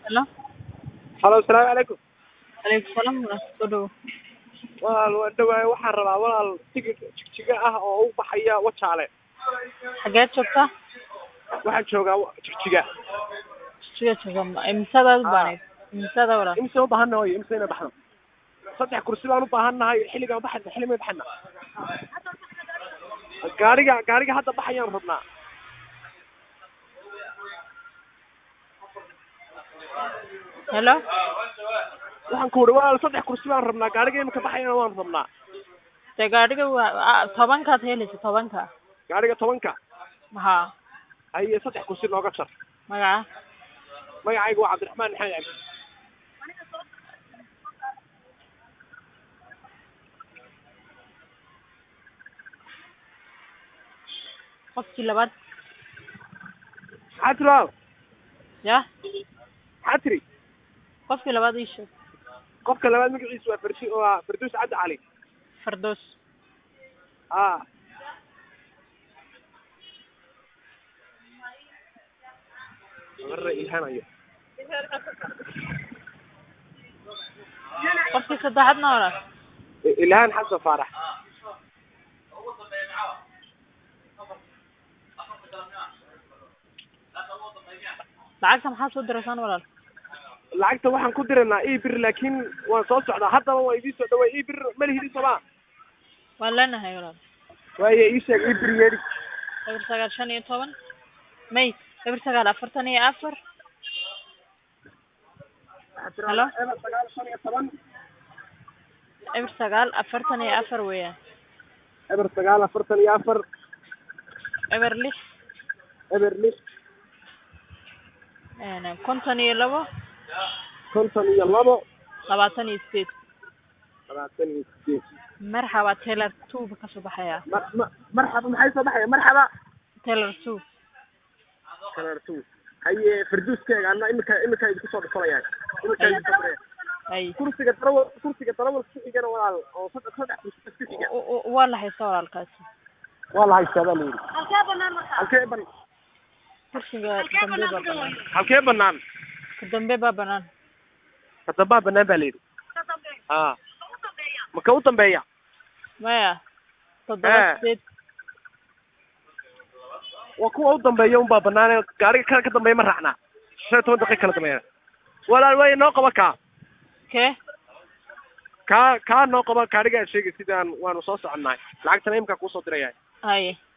Hello. halo asalaamu calaykum Alaykum salaam soo dhawo. walaal waan dhawaay waxaan rabaa walaal tigid jigjiga ah oo u baxaya wajaale Xageed joogtaa? waxaan joogaa wa- jigjiga Siga jooga. Imsadaad u Ah. baaneed. Imsada walaal. imise u baahanna hoy imise ina baxno saddex kursi baan u baahannahay xilligaan baxayna xilli may baxayna gaariga gaariga hadda baxayaan rabnaa Hello. waxaan ku uhi walaal saddex kursi baan rabnaa gaariga imika baxayana waan rabnaa Dee gaadhiga waa ah, tobankaad helaysa tobanka. gaariga tobanka Ha. haye saddex kursi nooga jar Magaca? magacayga waa cabdiraxmaan maxamed cabdi Qofkii labaad. maxaa tiri walaal Ya. maxaa tiri Qofkii labaad ii sheeg. qofka labaad magaciisu waa fardi waa farduus cabdi cali Fardoos. ah marra ilhanayo Qofkii saddexaadna walaal. ilhaan xasan faarax Lacagta maxaa soo diraysaan walaal? lacagta waxaan ku diraynaa ebir laakiin waan soo socdaa haddaba waa idii soo dhawaa ebir malihidi somaa Waan leenahay walaal. waaye ii sheeg ebir yeedhi eber sagaal shan iyo toban may eber sagaal afartan iyo afar Hello? sagaal shan iyo toban eber sagaal afartan iyo afar weeyaan eber sagaal afartan iyo afar eber lix eber lix een, konton iyo labo konton iyo labo labaatan iyo sideed labaatan iyo sideed marxaba taylor two ba kasoo baxaya mar ma marxaba maxay soo baxaya marxaba taylor two kalartu haye farduuskeega ana imika imika idinku soo dhufanayaan imika idinku soo dhufanayaa. ay kursiga darawal kursiga darawal ku xigana walaal oo saddex saddex kursi ku xiga u- u- waa la haysta walaalkaasi waa la haystaa baa layidhi halkee ban kursiga kadambe baa banaan halkee banaan kadambe baa banaan kadambaa banaan baa layidhi a maka u dambeeya maya toddoba Eh. sideed waa kuwa u dambeeya unbaa banaan gaariga kale ka dambeeya ma raacnaa shan iyo toban daqiiq kala dambeeya walaal waaye noo qaba kaa kee kaa kaa noo qaba gaarigaa sheegay sidaan waanu soo soconnahay lacagtana imkaa kuusoo diraya haye